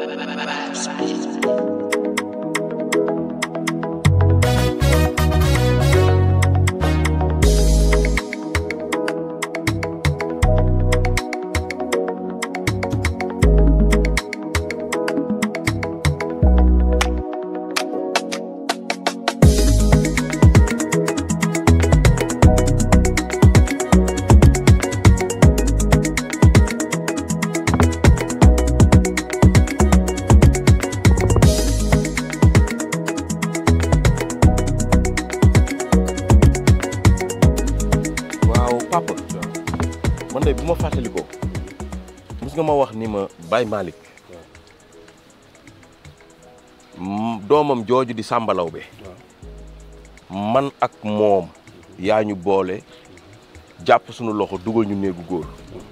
waaw papa man de bu ma fàttalikoo mos nga ma wax ni ma Baye Malick m- doomam jooju di sàmbalaw be man ak moom yaa ñu boole jàpp sunu loxo dugal ñu néegu góor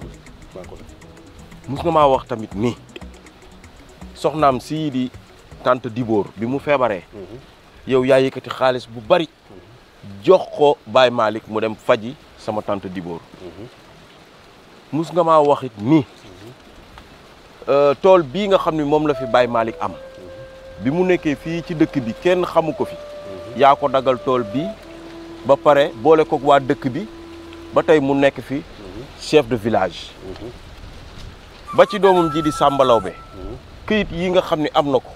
mos nga maa wax tamit ni soxnaam sii di tante Dibóor bi mu feebaree yow yaa yëkkati xaalis bu bari jox ko Baye Malick mu dem faji sama tante Dibóor mus nga maa wax it ni euh, tool bii nga xam ne moom la fi Baye Malick am bi mu nekkee fii ci dëkk bi kenn xamu ko fi yaa ko dagal tool bi ba pare boole ko waa dëkk bi ba tey mu nekk fi chef de village ba ci doomam ji di Samba Lawbe këyit yi nga xam ne am na ko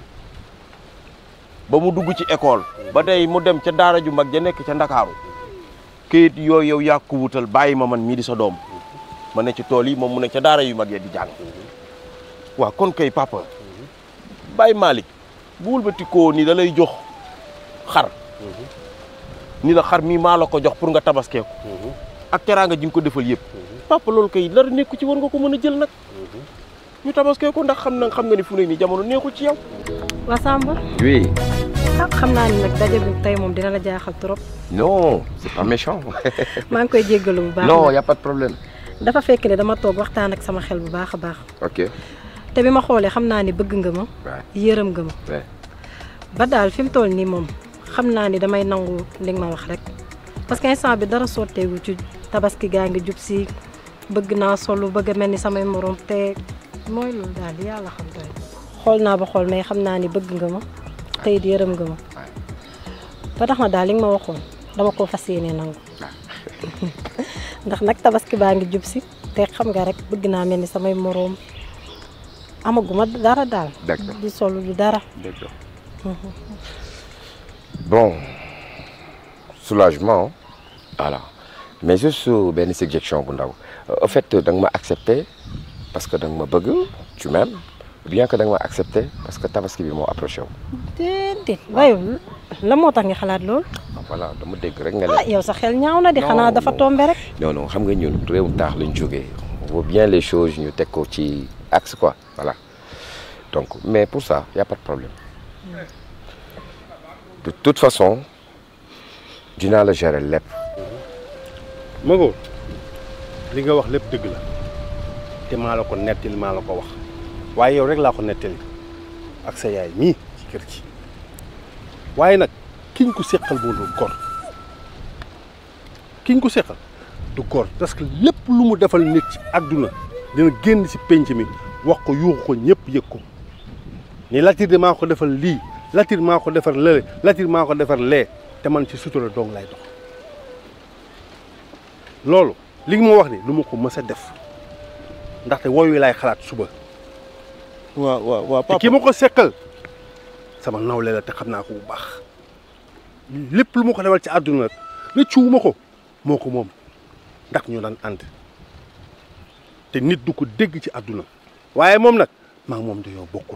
ba mu dugg ci école ba tey mu dem ca daara ju mag ja nekk ca Ndakaaru këyit yooyu yow yaa ko wutal bàyyi ma man mii di sa doom ma ne ci tool yi moom mu ne ca daara yu mag ya di jàng waaw kon kay papa Baye Malick bu wëlbati koo ni da lay jox xar ni la xar mii maa la ko jox pour nga tabaskee ko ak teraanga ji nga ko defal yëpp papa loolu kay dara nekku ci war nga ko mën a jël nag ñu tabaskee ko ndax xam na xam nga ni fu ne nii jamono neexul ci yow waa Samba Oui. ah xam naa ni nag daje bi tey moom dina la jaaxal trop Non, c'est pas méchant. maa ngi koy jéggalu bu baax non, nag. y a pas de problème. dafa fekk ne dama toog waxtaan ak sama xel bu baax a baax Ok. te bi ma xoolee xam naa ni bëgg nga ma Ouais. yërëm nga ma Ouais. ba daal fi mu toll nii moom xam naa ni damay nangu li nga ma wax rek parce que instant bi dara sotteegu ci tabaski gaa ngi jub si bëgg naa solu bëgg a mel ni samay morom te mooy loolu daal yàlla xam doy xool naa ba xool mais xam naa ni bëgg nga ma tey it yërëm nga ma ba tax na daal li nga ma waxoon dama koo fas yéene nangu ndax nag tabaski baa ngi jub si te xam nga rek bëgg naa mel ni samay moroom amaguma dara daal D'accord. di solu du dara D'accord. Bon, soulagement. Voilà. Mais juste benn suggestion bu ndaw. En fait, da nga ma accepté parce que da nga ma bëgg, tu m'aimes. ou Bien que da nga ma accepté parce que tabaski bi moo approché wu. déedéet waaye la moo tax nga xalaat lool Ah, Voilà, dama dégg rek nga ne. ah yow sa xel ñaaw na di Non, xanaa dafa non. tombe rek non non xam nga ñun réewum taax lañ jógee on voit bien les choses ñu teg ko ci axe quoi voilà donc mais pour ça y a pas de problème de toute façon dinaa la gérer lépp Mago li nga wax lépp dëgg la te maa la ko nettali maa la ko wax waaye yow rek laa ko nettali ak sa yaay mii ci kër gi waaye nag kiñ ko seqal moo du gor kiñ ko seqal du gor parce que lépp lu mu defal nit ci àdduna dina génn ci penc mi wax ko yuuxu ko ñëpp yëg ko ni Latir de maa ko defal lii Latir maa ko defar lële Latir maa ko defar lee te man ci sutura dong lay dox loolu li nga ma wax ni lu ma ko mës a def ndaxte wooyu laay xalaat suba waaw waaw waaw te papa ki ma ko seqal sama nawle la te xam naa ko bu baax lépp lu ma ko defal ci àdduna rek rëccuwuma ko moo ko moom ndax ñu daan ànd te nit du ko dégg ci àdduna waaye moom nag maa ngi moom dañoo bokkul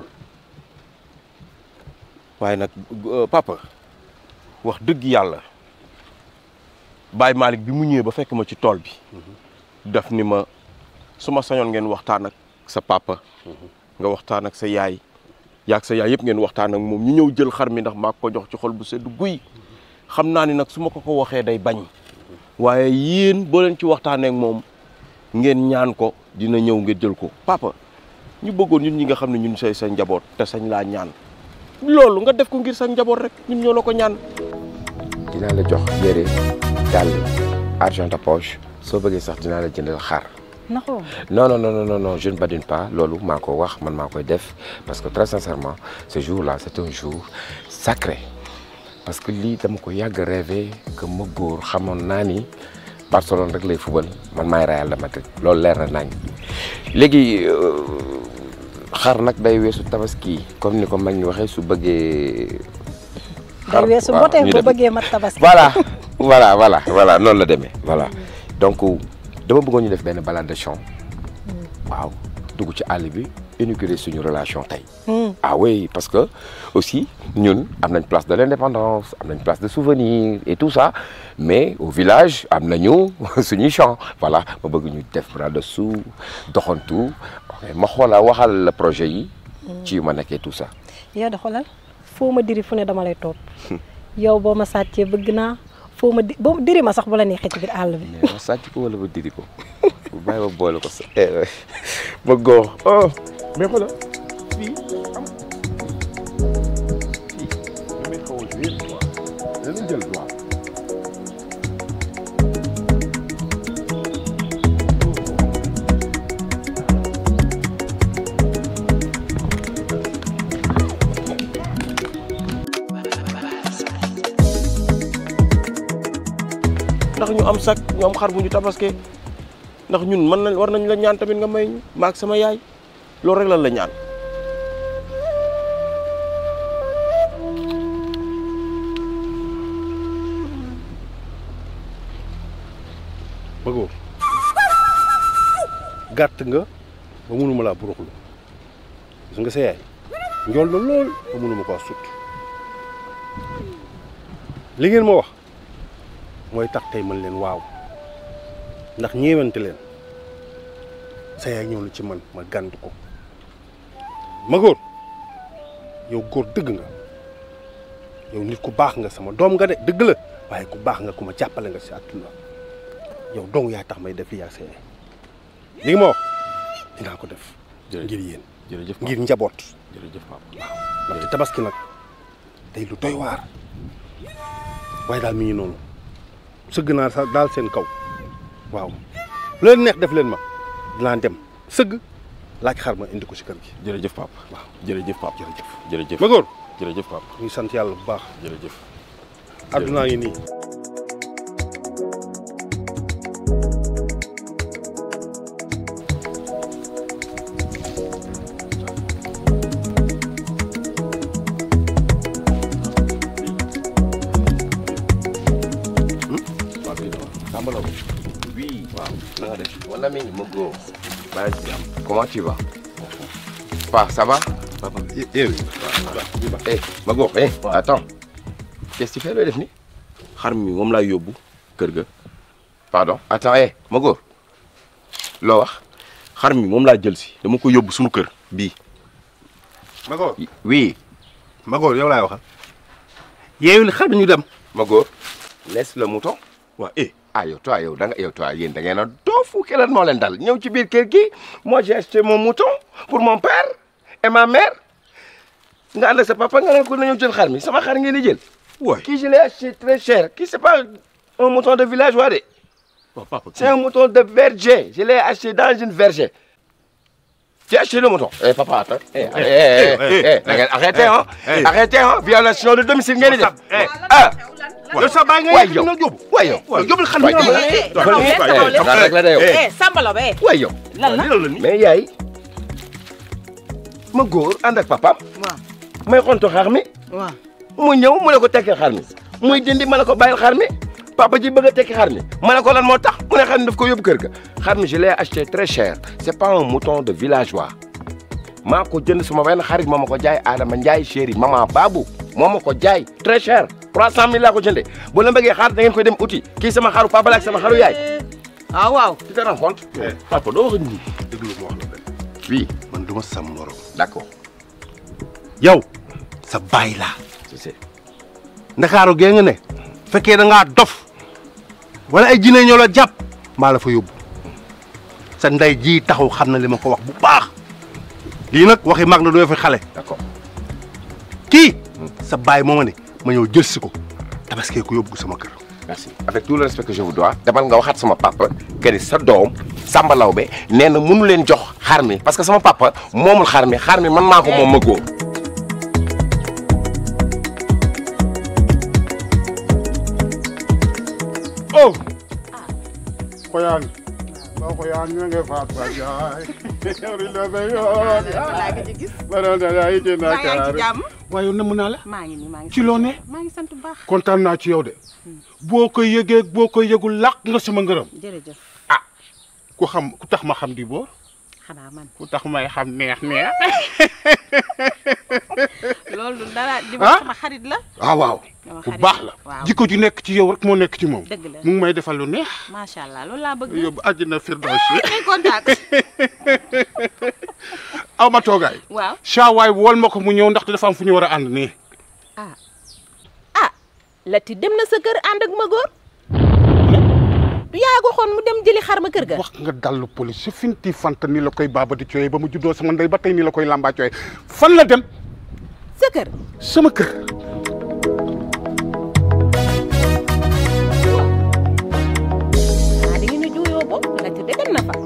waaye nag euh, papa wax dëgg yàlla Baye Malick bi mu ñëwee ba fekk ma ci tool bi daf ni ma su ma sañoon ngeen waxtaan ak sa papa nga waxtaan ak sa yaay yaag sa yaay yëpp ngeen waxtaan ak moom ñu ñëw jël xar mi ndax maa ko jox ci xol bu sedd guy xam naa ni nag su ma ko ko waxee day bañ waaye yéen boo leen ci waxtaanee ak moom ngeen ñaan ko dina ñëw ngeen jël ko papa ñu bëggoon ñun ñi nga xam ne ñun say sa njaboot te sañ laa ñaan loolu nga def ko ngir sa njaboot rek ñun ñoo la ko ñaan dinaa la jox yére dàll argent de poche soo bëggee sax dinaa la jëndal xar naxoo non non non non non non je ne badine pas loolu maa ko wax man maa koy def parce que très sincèrement ce jour-là c'est un jour sacré parce que lii dama ko yàgg rêvé que ma góor xamoon naa ni Barcelone rek lay fubal man maay Real de Madrid loolu leer na nañ léegi xar nag day weesu tabaski comme ni ko mag ñi waxee su bëggee. day weesu waaw, mbotee ñu bu dem. bëggee mat tabaski voilà voilà voilà voilà noonu la demee voilà donc dama bëggoon ñu def benn balade de chant waaw dugg ci àll bi inaugurer suñu relation tey Hmm. ah oui parce que aussi ñun am nañ place de l'indépendance am nañ place de souvenir et tout ça mais au village am nañu suñuy chant voilà ma bëgg ñu def bras dessous doxantu ok ma xoola waxal la projet yi ci yu ma nekkee tout ça yow de xoolal foo ma diri fu ne dama lay topp yow boo ma sàccee bëgg naa foo ma di boo diri ma sax bu la neexee ci biir àll bi mais ma sàcc ko wala ma diri ko bu bàyyi ma boole ko sa ma góor oh mais xoolal fii am fii damay xaw a wéet quoi danañ jël droit ndax ñu am sac ñu am xar bu ñu tabaske ndax ñun mën nañ war nañ la ñaan tamit nga may ñu maag sama yaay loolu rek lan la ñaan bëggoo gàtt nga ba mënuma laa buruxlu gis nga sa yaay njool na lool ba mënuma koo sut li ngeen ma wax mooy tax tey mën leen waaw ndax ñeewante leen sa yaay ñëw na ci man ma gànt ko ma góor yow góor dëgg nga yow nit ku baax nga sama doom nga de dëgg la waaye ku baax nga ku ma jàppale nga si àdduna yow dong yaa tax may def li yaa sa yaay li nga ma wax dinaa ko def ngir yéen jërëjëf ngir njaboot jërëjëf papa ndaxte tabaski nag day lu doy waar waaye daal mi ngi noonu sëgg naa sax daal seen kaw waaw lu leen neex def leen ma dinaa dem sëgg laaj xar ma indi ko si kër gi jërëjëf papa waaw jërëjëf papa jërëjëf jërëjëf ma góor jërëjëf papa ñu ngi sant yàlla bu baax jërëjëf addunaa ngi nii waaw kii dama tàmbala ko oui waaw na nga def mon ami ma góor bàyyi ci jàmm comment tu vas Pa ça va papa eh ma góor eh attends qu'est-ce que tu fais looy def ni xar mi moom laay yóbbu kër ga pardon attends eh ma góor loo wax xar mi moom laa jël si dama ko yóbbu suñu kër bii ma góor oui ma góor yow laay waxal yeewul xar ñu dem ma góor laisse le mouton waa eh ah yow toi yow da nga yow toi yéen da ngeen a doofu keleen moo leen dal ñëw ci biir kër gi moi j'ai acheté mon mouton pour mon père et ma mère nga ànd ak sa papa nga ne ko na ñëw jël xar mi sama xar ngeen di jël waay kii je l'ai acheté très cher kii c'est pas un mouton de villageois de waaw papa c'est un mouton de verger je l'ai acheté dans une verger tu as acheté le mouton eh papa attends eh eh eh eh eh da ngeen arrêté hein arrêté hein violation de domicile ngeen di def ah yow sa bàyyi nga waay yëkkati yow na jóobu waay yow waaw yóbbul xar mi waay nga yow ma eh taxaw leen, taxaw leen. dara rek la de yow eh Sambalo ba eh waay yow lan la mais yaay ma góor ànd ak papaam waaw may xontu xar mi waaw mu ñëw mu ne ko tekki xar mi muy dindi ma ne ko bàyyil xar mi papa ji bëgg a tekki xar mi ma ne ko lan moo tax mu ne xar mi daf ko yóbbu kër ga xar mi je l'ai acheté très cher c'est pas un mouton de villageois maa ko jënd suma benn xarit moo ma ko jaay Adama Ndiaye chéri maman Babou moo ma ko jaay très cher 300000 laa ko jëndee bu la bëggee xaar da ngeen koy dem uti kii sama xaru papa la ak sama xaru yaay ah waaw tu te rends compte papa doo wax nii déglu ma wax la benn oui man du ma sam morom d'accord yow sa baay laa je sais ndakaaru gee nga ne fekkee da ngaa dof wala ay jinne ñoo la jàpp maa la fa yóbbu sa ndey ji taxaw xam na li ma ko wax bu baax lii nag waxi mag na doo fi xale d'accord kii sa baay moo ma ne ma ñëw jël si ko tabaskee ko yóbbu sama kër merci avec tout le respect que je vous dois demal nga waxaat sama papa que ni sa doom Samba Lawbe nee na mënu leen jox xar mi parce que sama papa moomul xar mi xar mi man maa ko moom ma góor oh xoyaan ba xoyaan ñu ngi faat ba jaay ri la ba yoon laa ngi ci gis. ba doon da ay ci maa ngi Dakar ci jàmm. waaye nam naa la maa ngi nii maa ngi ci loo ne maa ngi sant bu baax. kontaan naa ci yow de boo ko yëgee boo ko yëgul làq nga sama ngërëm jërëjëf ku xam ku tax ma xam di boor xanaa man ku tax may xam neex neex loolu dara di Ah? ma sama xarit la. waaw waaw Sama bu xarit baax la waaw jikko ju nekk ci yow rek moo nekk ci moom dëgg la mu ngi may defal lu neex macha allah loolu laa bëgg. yóbbu àjjana firdaws yi ay contact. aw ma toogaay waaw saawaay wool ma ko mu ñëw ndaxte dafa am fu ñu war a ànd nii ah Lati dem na sa kër ànd ak ma góor. du yaa waxoon mu dem jëli xar ma kër ga. wax nga dallu police su finti fanta ni la koy baaba di cooyee ba mu juddoo sama ndey ba tey ni la koy lambaa cooyee fan la dem sa kër. sama kër ah da ngeen a juuyoo boobu Lati de dem na fa.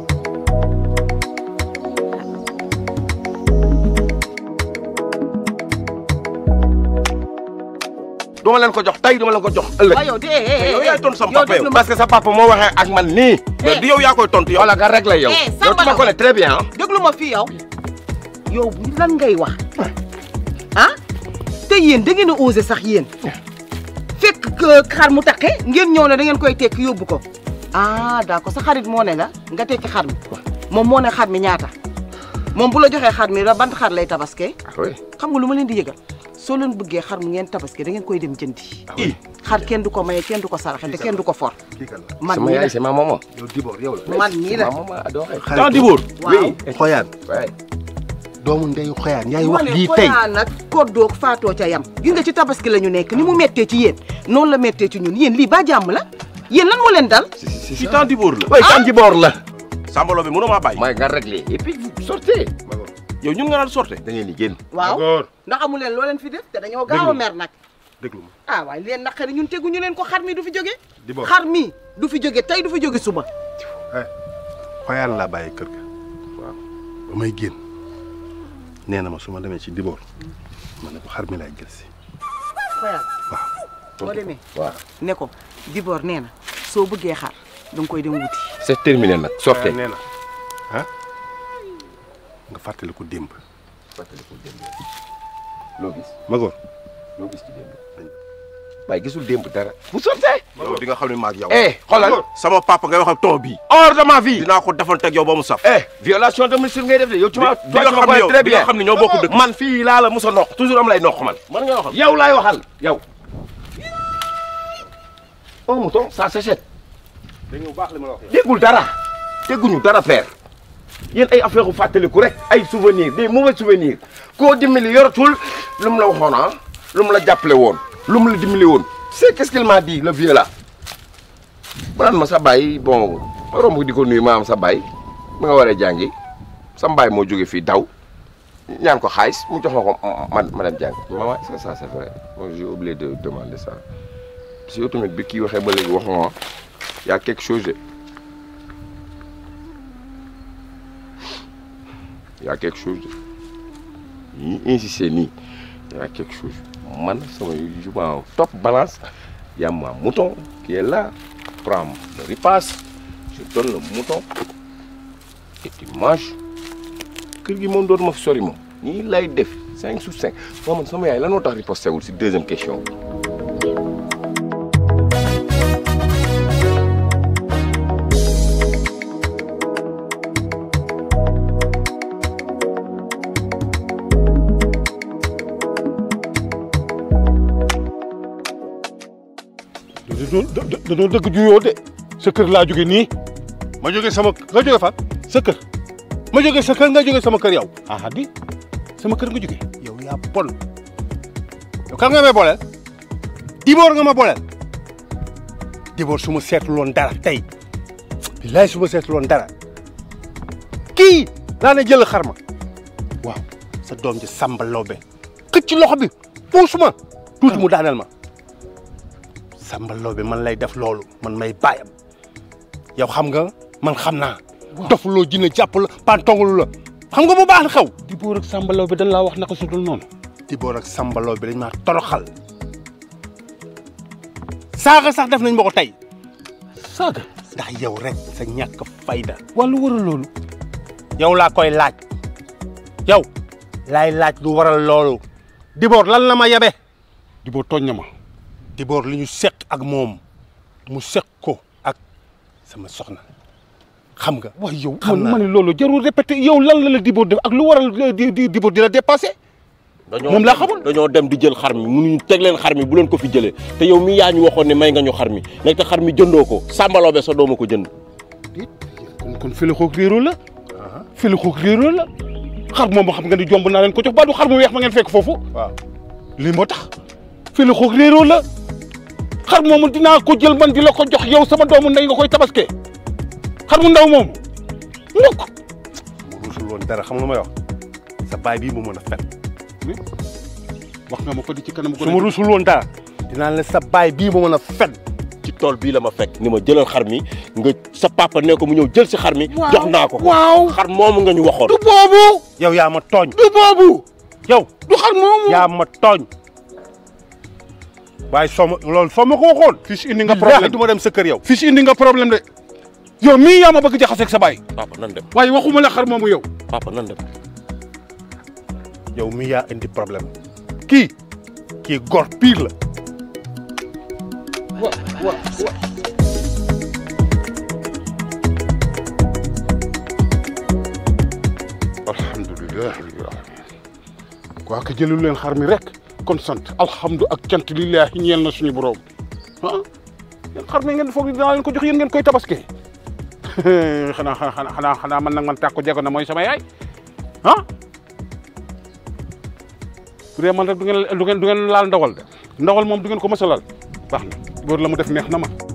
duma leen ko jox tey duma leen ko jox ëllëg waaw yow de eh eh yow yaay tontu sama yow papa yow déglu ma. parce que sa papa moo waxee ak man nii mais du yow yaa koy tontu yow wala nga réglé yow Eh, yow Samba tu me Laobé. connais très bien ah déglu ma fii yow yow lan ngay wax ah te yéen da ngeen a osé sax yéen fekk que xar mu taqe ngeen ñëw ne da ngeen koy tekki yóbbu ko ah d'accord sa xarit moo ne la nga tekki xar mi moom moo ne xar mi ñaata moom bu la joxee xar mi ra ban xar lay tabaske oui xam nga lu ma leen di yëgal soo leen bëggee xar mu ngeen tabaske da ngeen koy dem jëndi xar kenn du ko maye kenn du ko saraxe te kenn du ko for man sama mii yaay la c'est ma maman yow Dibor yow la man mii la ma maman adorée temps di wóor waaw xoyaan ouais doomu ndeyu xoyaan yaay moo wax ne lii tey Xoyaan nag koddoog faatoo ca yam gis nga ci tabaski la ñu nekk ni mu méttee ci yéen noonu la méttee ci ñun yéen lii ba jàmm la yéen lan moo leen dal ci temps di wóor la oui kan ji boor la Samba Laobé mënoo maa bàyyi mooy nga réglé et puis vous sortez yow ñun nga naan sorte da ngeen di génn waaw góor ndax amu leen loo leen fi def te dañoo gaaw a mer nag déglu ma ah waaye leen naqari ñun teguñu leen ko xar mi du fi jóge Dibor. xar mi du fi jóge tey du fi jóge suba xoyaan laa bàyyi kër ga waaw ba may génn nee na ma su ma demee ci Dibor ma ne ko xar mi laay jël si xoyal waaw boo demee waaw ne ko Dibor nee na soo bëggee xar da nga koy dem wuti c'est terminé nag sortez nee na ah nga fàttali ko démb loo gis ma góor loo gis ci démb waaye gisul démb dara vous sortez yow di nga xam ne maag yow eh xoolal sama papa ngay wax ak ton bii hors de ma vie dinaa ko defanteeg yow ba mu saf eh violation de domicile ngay def de yow tu ma di nga xam ne yow di nga xam ne ñoo bokk dëkk man fii laa la musa noq toujours am lay noq man man nga waxal yow laay waxal yow un mouton ça s'achète dégg nga bu baax li ma la wax déggul dara dégguñu dara père yéen ay affaire u fàttaliku rek ay souvenir des mauvais souvenirs koo dimbali yoratul lu mu la waxoon ah lu mu la jàppale woon lu mu la dimbali woon c'est qu'est-ce qu'il m'a dit le vieux là mu naan ma sa baay bon romb di ko nuyu ma am sa baay ma nga waree jàngi sa mbaay moo jóge fii daw ñaan ko xaalis mu jox ma ko ma ma dem jàng maman est-ce que ça c'est vrai bon j'ai oublié de demander ça parce que yow tamit bi kii waxee ba léegi waxuma y a quelque chose de y a quelque chose de ñi insisté nii y a quelque chose man sama je m'en top balance y a ma mouton qui est là prends le ripaas je donne le mouton et tu manges kër gi moom dootuma fi sori moom nii lay def cinq sur cinq moo man sama yaay lan moo tax riposté wul si deuxième question dañoo dëgg juyoo de sa kër laa jóge nii ma jóge sama nga jóge fan sa kër ma jóge sa kër nga jóge sama kër yow ah di sama kër nga jóge yow yaa bon yow kan nga may booleel Dibor nga ma booleel Dibor su ma seetluloon dara tey billaay su ma seetluloon dara kii laa ne jël xar ma waaw sa doom ji Samba Laobé xëcc loxo bi puus ma tuuti mu daaneel ma Samba Laobé man lay def loolu man may bàyyam yow xam nga man xam naa dofuloo jinne jàpp la pantongulu la xam nga bu baax na xew Dibóor ak Samba Laobé dañ laa wax naka su dul noonu Dibóor ak Samba Laobé dañ maa toroxal saaga sax def nañ ma ko tey saaga ndax yow rek sa ñàkk fayda wàllu waral loolu yow laa koy laaj yow laay laaj lu waral loolu Dibóor lan la ma yebe Dibóor tooñ na ma Dibóor li ñu seq ak moom mu seq ko ak sama soxna xam nga waaye yow xam man naa ma ne loolu jarul répété yow lan la la Dibóor def ak lu waral di di Dibóor di la dépassé dañoo Moom laa dem- xamul. dañoo dem di jël xar mi mënuñu teg leen xar mi bu leen ko fi jëlee te yow mi yaa ñu waxoon ne may nga ñu xar mi nekk te xar mi jëndoo ko Samba Laobé sa dooma ko jënd kon kon fële xoog réeroo la fële xoog réeroo la xar moom xam nga ni jomb naa leen ko jox ba du xar mu weex ma ngeen fekk foofu waaw lii moo tax fële xoog réeroo la xar moomu dinaa ko jël man di la ko jox yow sama doomu ndey nga koy tabaske xar mu ndaw moomu mukk mu ruusul woon dara xam nga may wax sa baay bii mu mën a fen wax nga ma ko di ci kanam su ma ruusul woon dara dinaa la sa baay bii mu mën a fen ci tool bii la ma fekk ni ma jëlal xar mi nga sa papa ne ko mu ñëw jël si xar mi jox naa ko ko waaw xar moomu nga ñu waxoon du boobu yow yaa ma tooñ du boobu yow du xar moomu yaa ma tooñ waaye soo ma loolu soo ma ko waxoon fii si indi nga billaahi problème du ma dem sa kër yow fii si indi nga problème de yow mii yaa ma bëgg jaxaseeg sa baay papa nan dem waaye waxuma la xar moomu yow papa nan dem yow mi yaa indi problème kii kii gor pire la wa wa wa alhamdulilah rabbil alamin waa ka jëlul leen xar mi rek kon sant alhamdu ak cant lillahi ñeel na suñu borom ah yéen xar mi ngeen foog ni dinaa leen ko jox yéen ngeen koy tabaske xanaa xanaa xanaa xanaa man nag man tàkku jego na mooy sama yaay ah bu dee man rek du ngeen du ngeen du ngeen laal ndawal de ndawal moom du ngeen ko mës a laal baax na góor la mu def neex na ma